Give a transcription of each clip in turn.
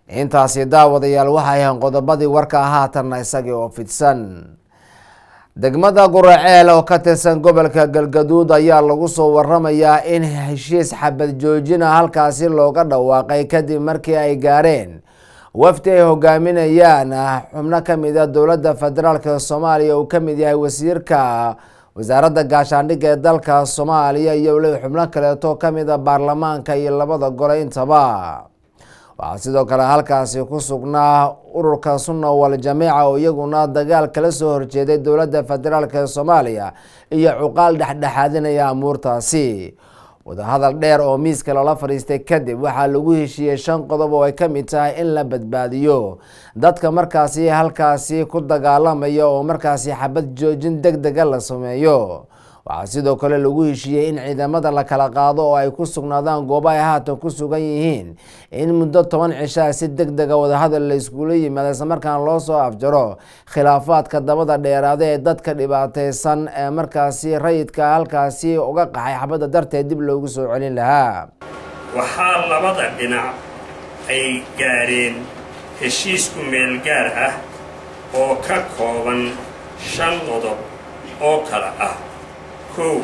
intaasi daawadayaal waxay ahayn qodobadii warka haatanna isagii oo fidsan degmada guraceel oo ka tirsan gobolka galgaduud ayaa lagu soo waramayaa in heshiis xabad joojina halkaasi looga dhawaaqay kadib markii ay gaareen wafdi ay hogaaminayaan xubno kamid a dowladda federaalk soomaaliya uu kamid yahay wasiirka wasaaradda gaashaandhigga ee dalka soomaaliya iyo weliba xubno kaleeto kamid a baarlamaanka iyo labada gole intaba waxaa sidoo kale halkaasi ku sugnaa ururka sunna wal jamiica oo iyaguna dagaal kala soo horjeeday dowladda federaalk ee soomaaliya iyo cuqaal dhexdhexaadinaya amuurtaasi wadahadal dheer oo miiska lala fadhiistay kadib waxaa lagu heshiiyey shan qodob oo ay ka mid tahay in la badbaadiyo dadka markaasi halkaasi ku dagaalamaya oo markaasi xabad joojin deg dega la sameeyo waxaa sidoo kale lagu heshiiyey in ciidamada la kala qaado oo ay ku sugnaadaan goobo ay haatan ku sugan yihiin in muddo toban cishaa si deg dega wadahadal la iskula yimaado islamarkaana loo soo afjaro khilaafaadka dabada dheeraada ee dadka dhibaateysan ee markaasi rayidka halkaasi uga qaxay xabadda darteed dib loogu soo celin lahaa waxaa labada dhinac ay gaadheen heshiisku meelgaar ah oo ka kooban shan qodob oo kale ah kow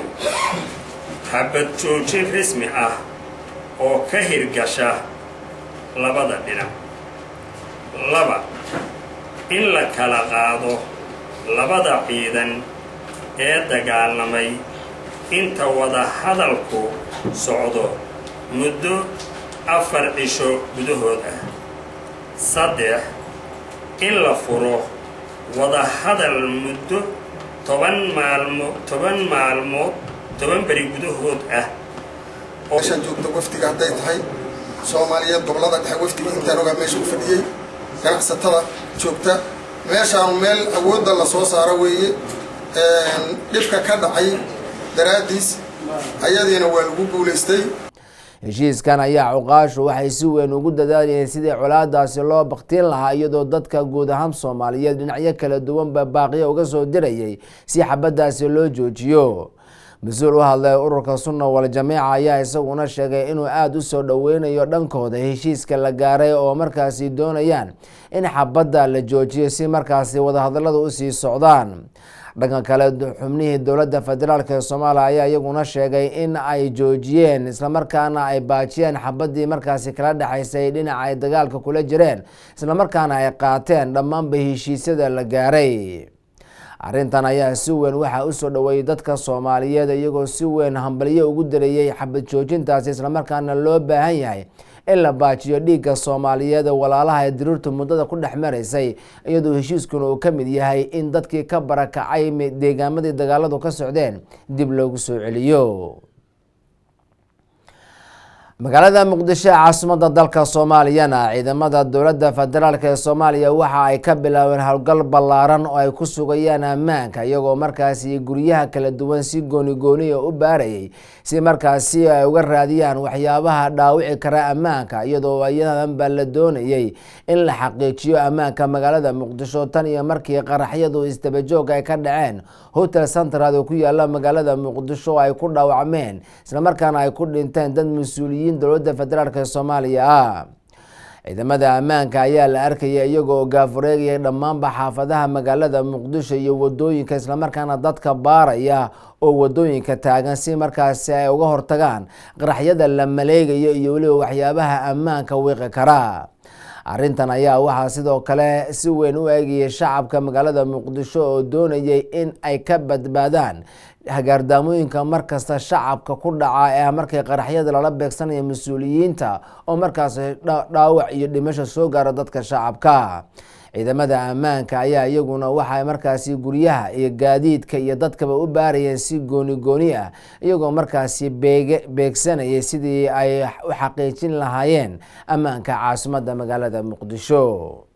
xabad joojin rasmi ah oo ka hirgasha labada dhinac laba in la kala qaado labada ciidan ee dagaalamay inta wada hadalku socdo muddo afar cisho gudahood ah saddex in la furo wada hadal muddo toban maalmo toban maalmood toban beri gudahood ah meeshaan joogta wafdiga hadday tahay soomaaliyeed gobollada dhexe wafdiga intaan ogaa meesha u fadhiyey ganacsatada joogta meeshaanu meel awoodda la soo saaro weeye dhibka ka dhacay daraaddiis ayadiina waa lagu guulaystay heshiiskan ayaa cuqaashu waxay si weyn ugu dadaalayeen sidii colaadaasi loo baktiin lahaa iyadoo dadka guud ahaan soomaaliyeed dhinacyo kala duwanba baaqiyo uga soo dirayay si xabadaasi loo joojiyo mas-uul u hadlay ururka sunna wal jamiica ayaa isaguna sheegay inuu aada u soo dhoweynayo dhankooda heshiiska la gaaray oo markaasi doonayaan in xabadda la joojiyo si markaasi wadahadalada usii socdaan dhanka kale xubnihii dowladda federaalk ee soomaaliya ayaa iyaguna sheegay in ay joojiyeen islamarkaana ay baajiyeen xabadii markaasi kala dhexaysay dhinaca ay dagaalka kula jireen islamarkaana ay qaateen dhammaanba heshiisyada la gaaray arrintan ayaa si weyn waxaa usoo dhoweeyey dadka soomaaliyeed iyagoo si weyn hambalyo ugu dareeyey xabad joojintaasi islamarkaana loo baahan yahay in la baajiyo dhiigga soomaaliyeed ee walaalaha ee diriirtu muddada ku dhex maraysay iyadoo heshiiskuna uu ka mid yahay in dadkii ka barakacay deegaamadii dagaaladu ka socdeen dib loogu soo celiyo magaalada muqdisho ee caasimada dalka soomaaliyana ciidamada dowladda federaalk ee soomaaliya waxa ay ka bilaabeen howlgal ballaaran oo ay ku sugayaan ammaanka iyagoo markaasi guryaha kala duwan si gooni gooniya u baarayay si markaasi ay uga raadiyaan waxyaabaha dhaawici kara ammaanka iyadoo ayadanba la doonayay in la xaqiijiyo ammaanka magaalada muqdisho tan iyo markii qaraxyadu isdabajoog ay ka dhaceen hotel central oo ku yaala magaalada muqdisho ay ku dhaawacmeen islamarkaana ay ku dhinteen dad mas-uuliyiin dowladda federaalk ee soomaaliya ah ciidamada ammaanka ayaa la arkaya iyagoo gaafureegaya dhammaanba xaafadaha magaalada muqdisho iyo wadooyinka islamarkaana dadka baaraya oo wadooyinka taagan si markaasi ay uga hortagaan qaraxyada la maleegayo iyo weliba waxyaabaha ammaanka wiiqi kara arrintan ayaa waxaa sidoo kale si weyn u eegayay shacabka magaalada muqdisho oo doonayay in ay ka badbaadaan hagaardaamooyinka markasta shacabka ku dhaca ee markay qaraxyada lala beegsanaya mas-uuliyiinta oo markaas dhaawac iyo dhimasho soo gaara dadka shacabka ciidamada ammaanka ayaa iyaguna waxay markaasi guryaha iyo gaadiidka iyo dadkaba u baarayeen si gooni gooni ah iyagoo markaasi beege beegsanayay sidii ay u xaqiijin lahaayeen ammaanka caasimadda magaalada muqdisho